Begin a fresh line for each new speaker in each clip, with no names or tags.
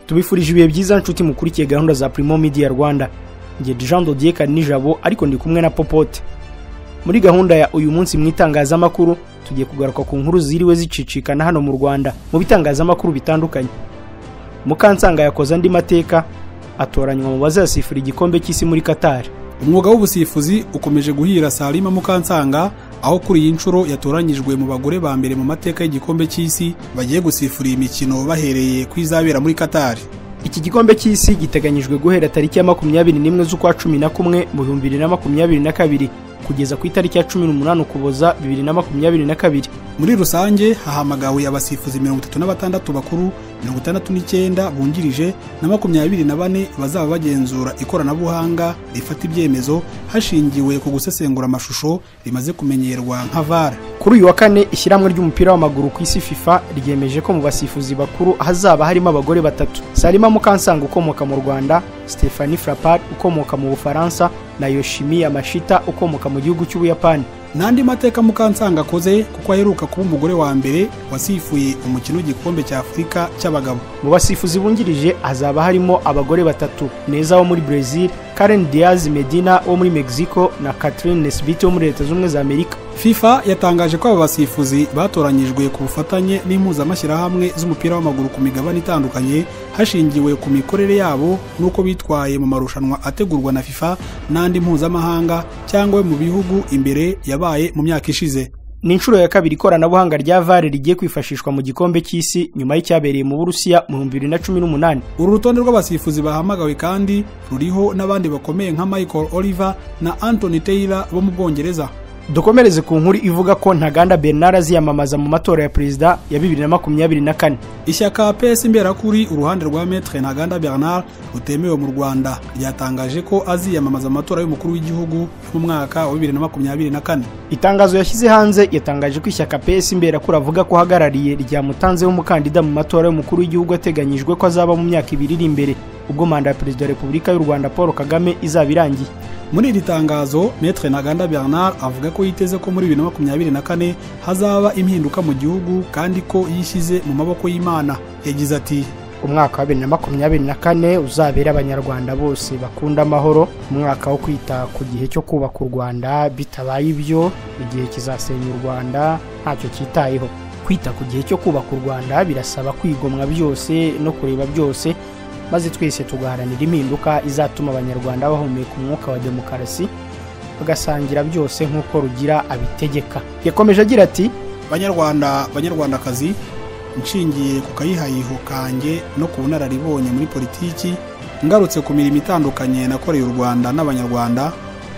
tubifurije ibihe byiza nshuti mukurikiye gahunda za Primo Media Rwanda nge Jean Dodier Nijabo ariko ndi kumwe na Popote muri gahunda ya uyu munsi mu itangazamakuru tugiye kugaruka ku nkuru ziriwe zicicikana hano mu Rwanda mu bitangazamakuru bitandukanye Mukansanga yakoze andi mateka atoranywa mu bazasifura igikombe cy'isi muri Qatar
umwuga w'ubusifuzi ukomeje guhira Salima Mukansanga aho kuri iyi nshuro yatoranyijwe mu bagore ba mbere mu mateka y'igikombe cy'isi bagiye gusifura iyi mikino bahereye ku izabera muri Qatar
iki gikombe cy'isi giteganyijwe guhera tariki ya makumyabiri n'imwe z'ukwa cumi na kumwe mu bihumbi bibiri na makumyabiri na kabiri kugeza ku itariki ya cumi n'umunani ukuboza bibiri na makumyabiri na kabiri
muri rusange hahamagawe abasifuzi mirongo itatu na batandatu bakuru mirongo itandatu n'icyenda bungirije na makumyabiri na bane bazaba bagenzura ikoranabuhanga rifata ibyemezo hashingiwe ku gusesengura amashusho rimaze kumenyerwa nka vara
kuri uyu wa kane ishyirahamwe ry'umupira w'amaguru ku isi fifa ryemeje ko mu basifuzi bakuru hazaba harimo abagore batatu salima mukansanga ukomoka mu rwanda stefani frapard ukomoka mu bufaransa na yoshimiya mashita ukomoka mu gihugu cy'ubuyapani
n'andi mateka mukansanga akoze kuko aheruka kuba umugore wa mbere wasifuye umukino w'igikombe cya afurika cy'abagabo
mu basifuzi bungirije hazaba harimo abagore batatu neza wo muri brezil karen diaz medina wo muri mexico na catherine nesbit wo muri leta z'ubumwe za amerika
fifa yatangaje ko aba basifuzi batoranyijwe ku bufatanye n'impuzamashyirahamwe z'umupira w'amaguru ku migabane itandukanye hashingiwe ku mikorere yabo n'uko bitwaye mu marushanwa ategurwa na fifa n'andi mpuzamahanga cyangwa mu bihugu imbere yabaye mu myaka ishize
ni inshuro ya kabiri ikoranabuhanga rya vare rigiye kwifashishwa mu gikombe cy'isi nyuma y'icyabereye mu burusiya mu bihumbi bibiri na cumi n'umunani
uru rutonde rw'abasifuzi bahamagawe kandi ruriho n'abandi bakomeye nka michael oliver na anthony taylor bo mu bwongereza
dukomereze ku nkuru ivuga ko ntaganda bernard aziyamamaza mu matora ya perezida ya bibiri na makumyabiri na kane
ishyaka pesi imberakuri uruhande rwa metre ntaganda bernard rutemewe mu rwanda ryatangaje ko aziyamamaza amatora y'umukuru w'igihugu mu mwaka wa bibiri na makumyabiri na kane
itangazo yashyize hanze yatangaje ko ishyaka pesi imberakuri avuga ko ahagarariye ryamutanzeho umukandida mu matora y'umukuru w'igihugu ateganyijwe ko azaba mu myaka ibiri iri imbere ubwo manda ya perezida wa repubulika y'u rwanda paul kagame izaba irangiye
muri iri tangazo metre ntaganda bernard avuga ko yiteze ko muri bibiri na makumyabiri na kane hazaba impinduka mu gihugu kandi ko yishyize mu maboko y'imana yagize ati
umwaka wa bibiri na makumyabiri na kane uzabera abanyarwanda bose bakunda amahoro umwaka wo kwita ku gihe cyo kubaka u rwanda bitabaye ibyo igihe kizasenya u rwanda ntacyo cyitayeho kwita ku gihe cyo kubaka u rwanda birasaba kwigomwa byose no kureba byose maze twese tugaharanira impinduka izatuma abanyarwanda bahumeka umwuka wa demokarasi bagasangira byose nk'uko rugira abitegeka yakomeje agira ati
banyarwanda banyarwandakazi nshingiye ku kayihayiho kanjye no ku bunararibonye muri politiki ngarutse ku mirimo itandukanye nakoreye u rwanda n'abanyarwanda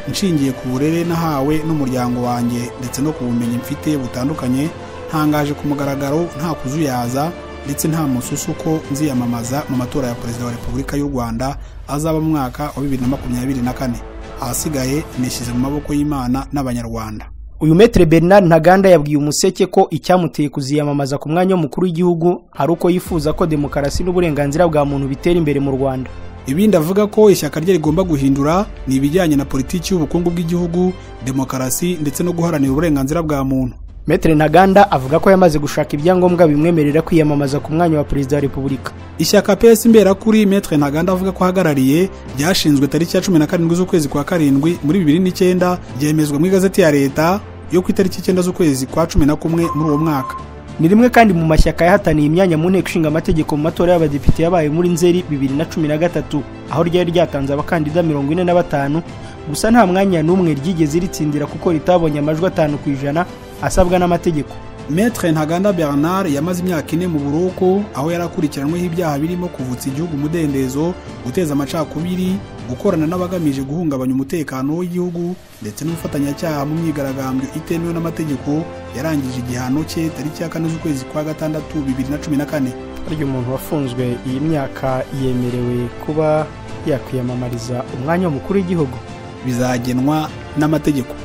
nshingiye ku burere nahawe n'umuryango wanjye ndetse no ku bumenyi mfite butandukanye ntangaje ku mugaragaro nta kuzuyaza ndetse nta mususu ko nziyamamaza mu matora ya perezida wa repubulika y'u rwanda azaba mu mwaka wa bibiri na makumyabiri na kane ahasigaye nishyize mu maboko y'imana n'abanyarwanda
uyu metere bernard ntaganda yabwiye umuseke ko icyamuteye kuziyamamaza ku mwanya w'umukuru w'igihugu ari uko yifuza ko demokarasi n'uburenganzira bwa muntu bitera imbere mu rwanda
ibindi avuga ko ishyaka rye rigomba guhindura ni ibijyanye na politiki y'ubukungu bw'igihugu demokarasi ndetse no guharanira uburenganzira bwa muntu
metere ntaganda avuga ko yamaze gushaka ibyangombwa bimwemerera kwiyamamaza ku mwanya wa perezida wa repubulika
ishyaka pes imberakuri metre ntaganda avuga ko ahagarariye ryashinzwe tariki ya cumi na karindwi z'ukwezi kwa karindwi muri bibiri n'icyenda ryemezwa mu igazeti ya leta yo ku itariki icyenda z'ukwezi kwa cumi na kumwe muri uwo mwaka
ni rimwe kandi mu mashyaka yahataniye imyanya mu nteko ishinga amategeko mu matora y'abadepite yabaye muri nzeri bibiri na cumi na gatatu aho ryari ryatanze abakandida mirongo ine na batanu gusa nta mwanya n'umwe ryigeze ritsindira kuko ritabonye amajwi atanu ku ijana asabwa n'amategeko
metre ntaganda bernard yamaze imyaka ine mu buroko aho yari akurikiranyweho ibyaha birimo kuvutsa igihugu umudendezo guteza amacakubiri gukorana n'abagamije guhungabanya umutekano w'igihugu ndetse n'ubufatanyacyaha mu myigaragambyo itemewe n'amategeko yarangije igihano cye tariki ya kane z'ukwezi kwa gatandatu bibiri na cumi na kane
harya umuntu wafunzwe iyi myaka yemerewe kuba yakwiyamamariza umwanya w'umukuru w'igihugu
bizagenwa n'amategeko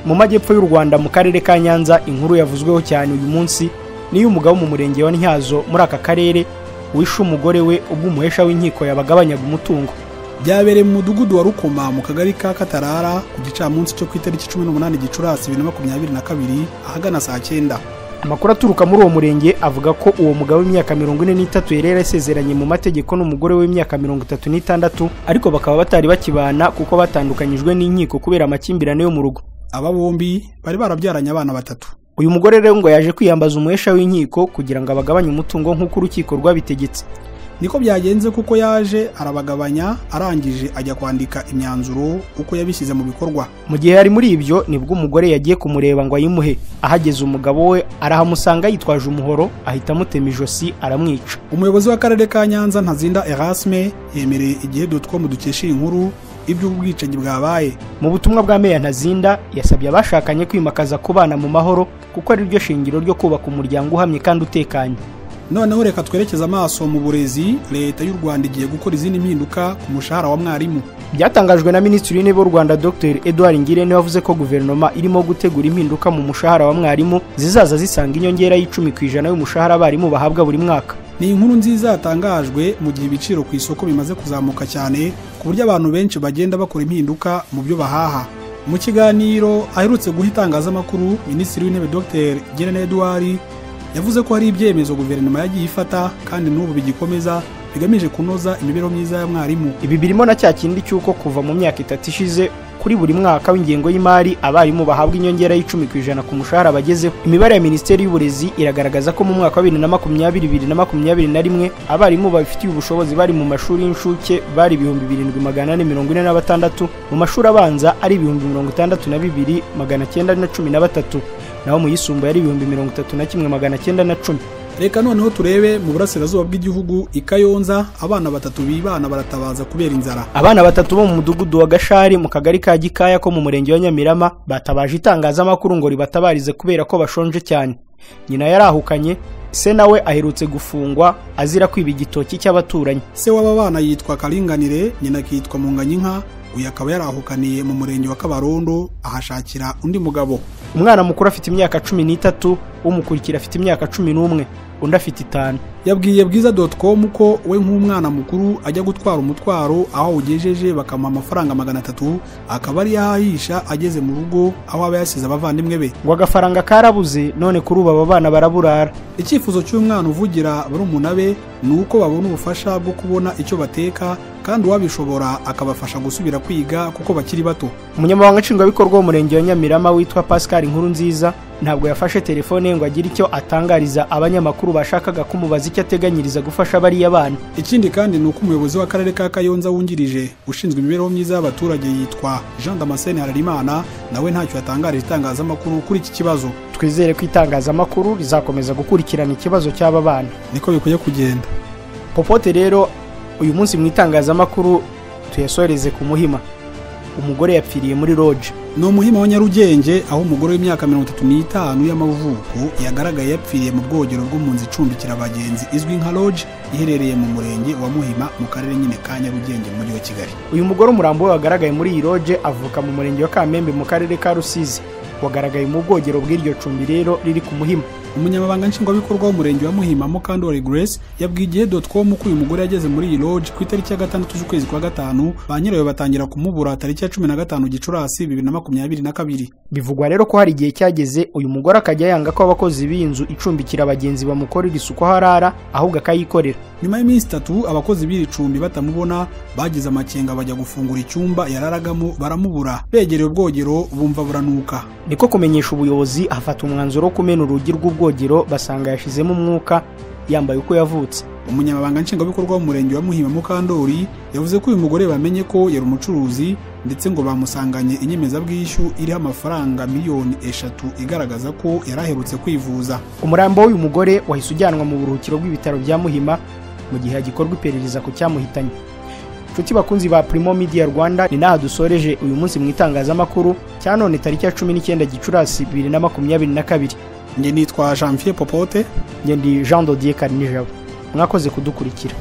mu majyepfo y'u rwanda mu karere ka nyanza inkuru yavuzweho cyane uyu munsi niyo umugabo mu murenge wa ntyazo muri aka karere wishe umugore we ubwo umuhesha w'inkiko yabagabanyaga umutungo
byabereye mu mudugudu wa rukoma mu kagari ka katarara ku gicamunsi cyo ku itariki cumi n'umunani gicurasi bibiri na makumyabiri na kabiri ahagana saa cyenda
amakuru aturuka muri uwo murenge avuga ko uwo mugabo w'imyaka mirongo ine n'itatu yari yarasezeranye mu mategeko n'umugore w'imyaka mirongo itatu n'itandatu ariko bakaba batari bakibana kuko batandukanyijwe n'inkiko kubera amakimbirane yo mu rugo
aba bombi bari barabyaranye abana batatu
uyu mugore rero ngo yaje kwiyambaza umuhesha w'inkiko kugira ngo abagabanye umutungo nk'uko urukiko rwabitegetse
niko byagenze kuko yaje arabagabanya arangije ajya kwandika imyanzuro uko yabishyize mu bikorwa
mu gihe yari muri ibyo nibwo umugore yagiye kumureba ngo ayimuhe ahageze umugabo we arahamusanga yitwaje umuhoro ahita amutema ijosi aramwica
umuyobozi w'akarere ka nyanza ntazinda erasme yemereye igihe dutwo mu dukesha iyi nkuru iby'ubwicanyi bwabaye
mu butumwa bwa meya ntazinda yasabye abashakanye kwimakaza kubana mu mahoro kuko ari ryo shingiro ryo kubaka umuryango uhamye kandi utekanye
noneho reka twerekeze amaso mu burezi leta y'u rwanda igiye gukora izindi mpinduka ku mushahara wa mwarimu
byatangajwe na minisitiri w'intebe w'u rwanda dr edouard ngirente wavuze ko guverinoma irimo gutegura impinduka mu mushahara wa mwarimu zizaza zisanga inyongera y'icumi ku ijana y'umushahara abarimu bahabwa buri mwaka
ni inkuru nziza yatangajwe mu gihe ibiciro ku isoko bimaze kuzamuka cyane ku buryo abantu benshi bagenda bakora impinduka mu byo bahaha mu kiganiro aherutse guha itangazamakuru minisitiri w'intebe dr ngirente edouard yavuze ko hari ibyemezo guverinoma yagiye ifata kandi n'ubu bigikomeza bigamije kunoza imibereho myiza ya mwarimu
ibi birimo na cya kindi cy'uko kuva mu myaka itatu ishize kuri buri mwaka w'ingengo y'imari abarimu bahabwa inyongera y'icumi ku ijana ku mushahara bagezeho imibare ya minisiteri y'uburezi iragaragaza ko mu mwaka wa bibiri na makumyabiri bibiri na makumyabiri na rimwe abarimu babifitiye ubushobozi bari mu mashuri y'incuke bari ibihumbi birindwi magana ane mirongo ine na batandatu mu mashuri abanza ari ibihumbi mirongo itandatu na bibiri magana cyenda na cumi na batatu naho mu yisumbuye ari ibihumbi mirongo itatu na kimwe magana cyenda na cumi
reka noneho turebe mu burasirazuba bw'igihugu i kayonza abana batatu bibana baratabaza kubera inzara
abana batatu bo mu mudugudu wa gashari mu kagari ka gikaya ko mu murenge wa nyamirama batabaje itangazamakuru ngo ribatabarize kubera ko bashonje cyane nyina yarahukanye se nawe aherutse gufungwa azira kwiba igitoki cy'abaturanyi
se w'aba bana yitwa karinganire nyina akitwa munganyinka uyu akaba yarahukaniye mu murenge wa kabarondo ahashakira undi mugabo
umwana mukuru afite imyaka cumi n'itatu umukurikira afite imyaka cumi n'umwe undi afite itanu
yabwiye bwiza doti komu ko we nk'umwana mukuru ajya gutwara umutwaro aho awugejeje bakamuha amafaranga magana atatu akaba ariyo ahahisha ageze mu rugo aho aba yasize abavandimwe be
ngo agafaranga karabuze none kuri ubu aba bana baraburara
icyifuzo cy'umwana uvugira barumuna be ni uko babona ubufasha bwo kubona icyo bateka kandi uwabishobora akabafasha gusubira kwiga kuko bakiri bato
umunyamabanga nshingwabikorwa w'umurenge wa nyamirama witwa pascal nkuru nziza ntabwo yafashe telefone ye ngo agire icyo atangariza abanyamakuru bashakaga kumubaza icyo ateganyiriza gufasha bariya bana
ikindi kandi ni uko umuyobozi w'akarere ka kayonza wungirije ushinzwe imibereho myiza y'abaturage yitwa jean damascene hararimana nawe ntacyo yatangarije itangazamakuru kuri iki kibazo
twizere ko itangazamakuru rizakomeza gukurikirana ikibazo cy'aba bana
niko bikwiye kugenda
popote rero uyu munsi mu itangazamakuru tuyasoreze ku muhima umugore yapfiriye muri loje
ni umuhima wa nyarugenge aho umugore w'imyaka mirongo itatu n'itanu y'amavuko yagaragaye yapfiriye mu bwogero bw'umunzu icumbikira abagenzi izwi nka loje iherereye mu murenge wa muhima mu karere nyine ka nyarugenge mu mujyi wa kigali
uyu mugore umurambo we wagaragaye muri iyi loje avuka mu murenge wa kamembe mu karere ka rusizi wagaragaye mu bwogero bw'iryo cumbi rero riri ku muhima
umunyamabanga nshingwabikorwa w'umurenge wa muhima mukandori grace yabwiye igihe doti komu ko uyu mugore yageze muri iyi loge ku itariki ya gatandatu z'ukwezi kwa gatanu ba nyirayo batangira kumubura tariki ya cumi na gatanu gicurasi bibiri na makumyabiri na kabiri
bivugwa rero ko hari igihe cyageze uyu mugore akajya yanga ko abakozi b'iyi nzu icumbikira abagenzi bamukorera isuku aho arara ahubwo akayikorera
nyuma y'iminsi itatu abakozi b'iri cumbi batamubona bagize amakenga bajya gufungura icyumba yararagamo baramubura begereye ubwogero bumva buranuka
niko kumenyesha ubuyobozi hafata umwanzuro wo kumena urugi rw'ubwo ubwogero basanga yashizemo umwuka yambaye uko yavutse
umunyamabanga nshingwabikorwa w'umurenge wa muhima mukandori yavuze ko uyu mugore bamenye ko yari umucuruzi ndetse ngo bamusanganye inyemezabwishyu iriho amafaranga miliyoni eshatu igaragaza ko yari aherutse kwivuza
umurambo w'uyu mugore wahise ujyanwa mu buruhukiro bw'ibitaro bya muhima mu gihe hagikorwa iperereza ku cyamuhitanye inshuti bakunzi ba Primo Media Rwanda ni naha dusoreje uyu munsi mu itangazamakuru cya none tariki ya cumi n'icyenda gicurasi bibiri na makumyabiri na kabiri
njye nitwa janvier popote
njye ndi jean dodier karinijabo mwakoze kudukurikira